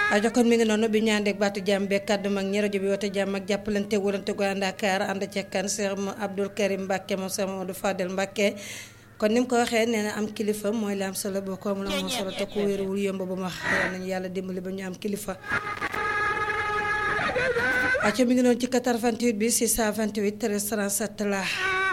ajo kon mi ngi noonu bi ñaandeek baatu jàmm beeg kàddu mag ñi rajo bi woote jàmm ak jàppalante wërante gu ànd ak ànd cekkan Cheikh Abdoul Karim Mbacke moom Cheikh Mamadou Fadel Mbacke kon ni mu ko waxee nee na am kilifa mooy la am solo boo ko amul amoo solo te ku wéeruwul yomb ba mu wax yal nañu yàlla dimbali ba ñu am kilifa aco mi ngi noonu ci 88 bi 628 13 37 la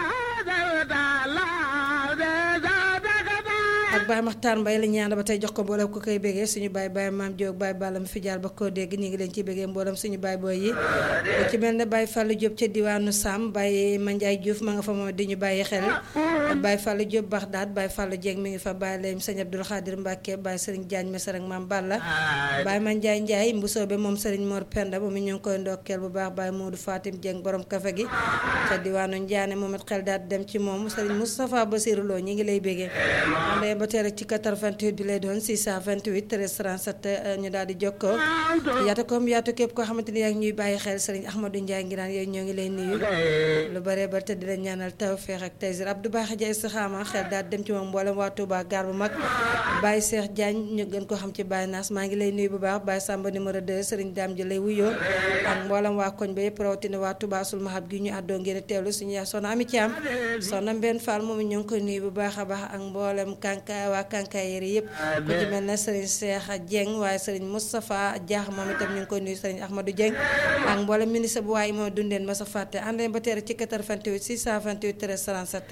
ak Baye Makhtar Mbaye la ñaan ba tey jox ko mboolem ko koy bégee suñu baay baay maam Diop baay Balla mi fi jaar ba koo dégg ñu ngi leen ci bégee mboolem suñu baay booy yi ci mel ne Baye Fallou Diop ca diwaanu Sam Baye Mandiaye Diouf ma nga fa moom di ñu bàyyi xel Baye Fallou Diop Baxdaat Baye Fallou Dieng mi ngi fa Baye Layim Sëñ Abdoul Khadir Mbacke Baye Serigne Diagne Mesar ak maam Balla Baye Mandiaye Ndiaye mbusoobe moom Serigne Mor Penda moom ñu ngi koy ndokkeel bu baax Baye Modou Fatim Dieng borom kafe gi ca diwaanu Ndiané moom it xel daat dem ci moom Serigne Moustapha Bassirou Lo ñi ngi lay bégee ba tey rek ci 88 bi lay doon 628 13 37 ñu daal di jokkoo yaatu comme yaatu képp koo xamante ni yaa ngi ñuy bàyyi xel sëriñ Ahmadou Ndiaye ngi naan yooyu ñoo ngi lay nuyu lu bare bare te di la ñaanal tawfeex ak taysir Abdou Baax Jaay Saxaama xel daal dem ci moom mboolem waa Touba gaar bu mag Baye Cheikh Diagne ñu gën ko xam ci Baye Naas maa ngi lay nuyu bu baax Baye Samba numéro 2 sëriñ Dame ji lay wuyoo ak mboolem waa koñ ba yëpp rawatina waa Touba sul mahab gi ñu àddoo ngeen teewlu suñu yaa soxna Ami Thiam soxna Mbène Fall moom ñu ngi koy nuyu bu baax a baax ak mboolem kanka waa kankaayeri yëpp ku ci mel ne Serigne Cheikh Dieng waaye Serigne Moustapha Diakh moom itam ñu ngi koy nuyu Serigne Ahmadou Dieng ak mboolem ministre bu waaye moo dundeen ma sa fàtte ànd ba teere ci 88 628 13 37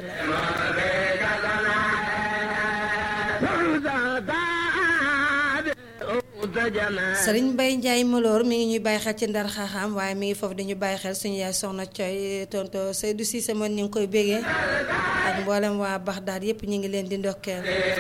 la Serigne Mbaye Ndiaye Maloor mi ngi ñuy bàyyi xel ci ndar xaaxaam waaye mi ngi foofu dañu bàyyi xel suñu yaay soxna Coy tonto Seydou Cissé moom ñu ngi koy bégee ak mboolem waa Baxdaad yëpp ñu ngi leen di ndokkeel